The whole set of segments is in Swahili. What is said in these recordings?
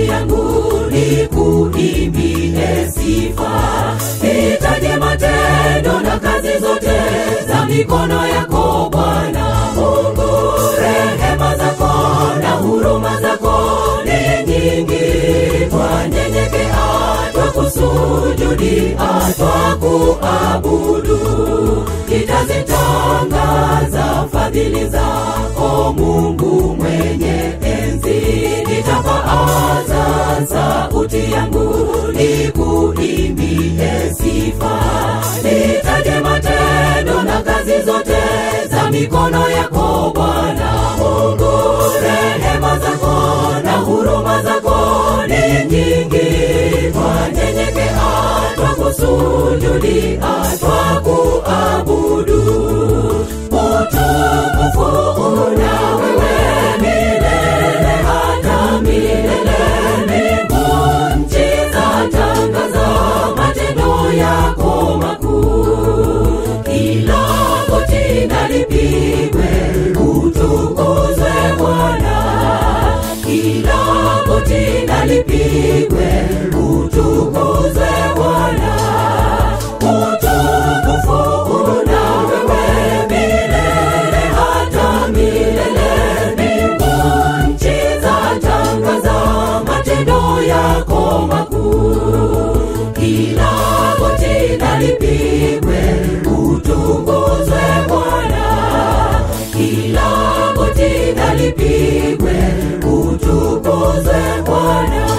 yangu nikuimbie sifa nitaje matendo na kazi zote za mikono yako bwana mungu rehema zako na huruma zako ni nyingi twanyenyekea twakusujudia twakuabudu nitazitangaza fadhili zako mungu mwenye enzi nitapaaza sauti yangu nikuimbie sifa nitaje matendo na kazi zote za mikono yako bwana mungu rehema zako na huruma zako ni nyingi twanyenyekea twakusujudia twakuabudu utukufu una wewe milele hata milele mbingu nchi zatangaza matendo yako makuu kila goti na lipigwe utukuzwe bwana kila goti na lipigwe utukuzwe bwana utukufu una wewe milele hata milele mbingu nchi zatangaza matendo yako makuu kila goti na lipigwe utukuzwe bwana kila goti na lipigwe utukuzwe bwana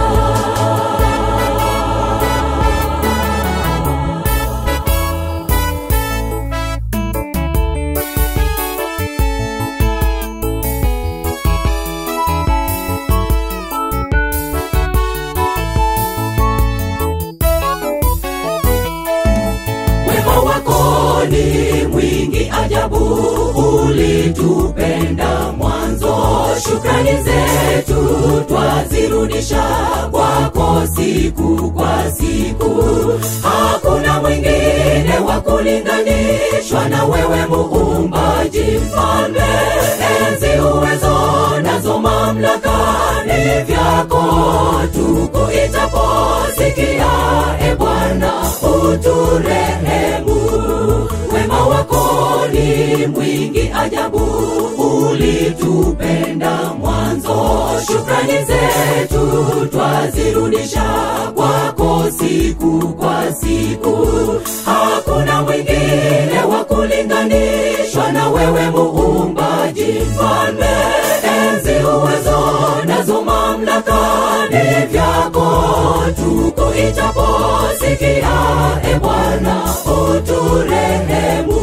wema wako ni mwingi ajabu ulitupenda mwanzo shukrani zetu twazirudisha kwako siku kwa siku hakuna mwingine wa kulinganishwa na wewe muumbaji mfalme enzi uwezo nazo mamlaka ni vyako tukuitaposikia e bwana uturehemu wema wako ni mwingi ajabu ulitupenda mwanzo shukrani zetu twazirudisha kwako siku kwa siku hakuna mwingine wa kulinganishwa na wewe muumbaji mfalme enzi uwezo nazo mamlaka ni vyako tukuitaposikia e bwana uturehemu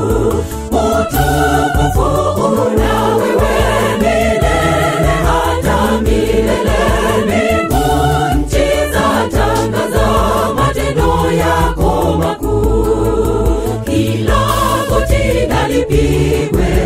utukufu una wewe milele hata milele mbingu nchi zatangaza matendo yako makuu kila goti na lipigwe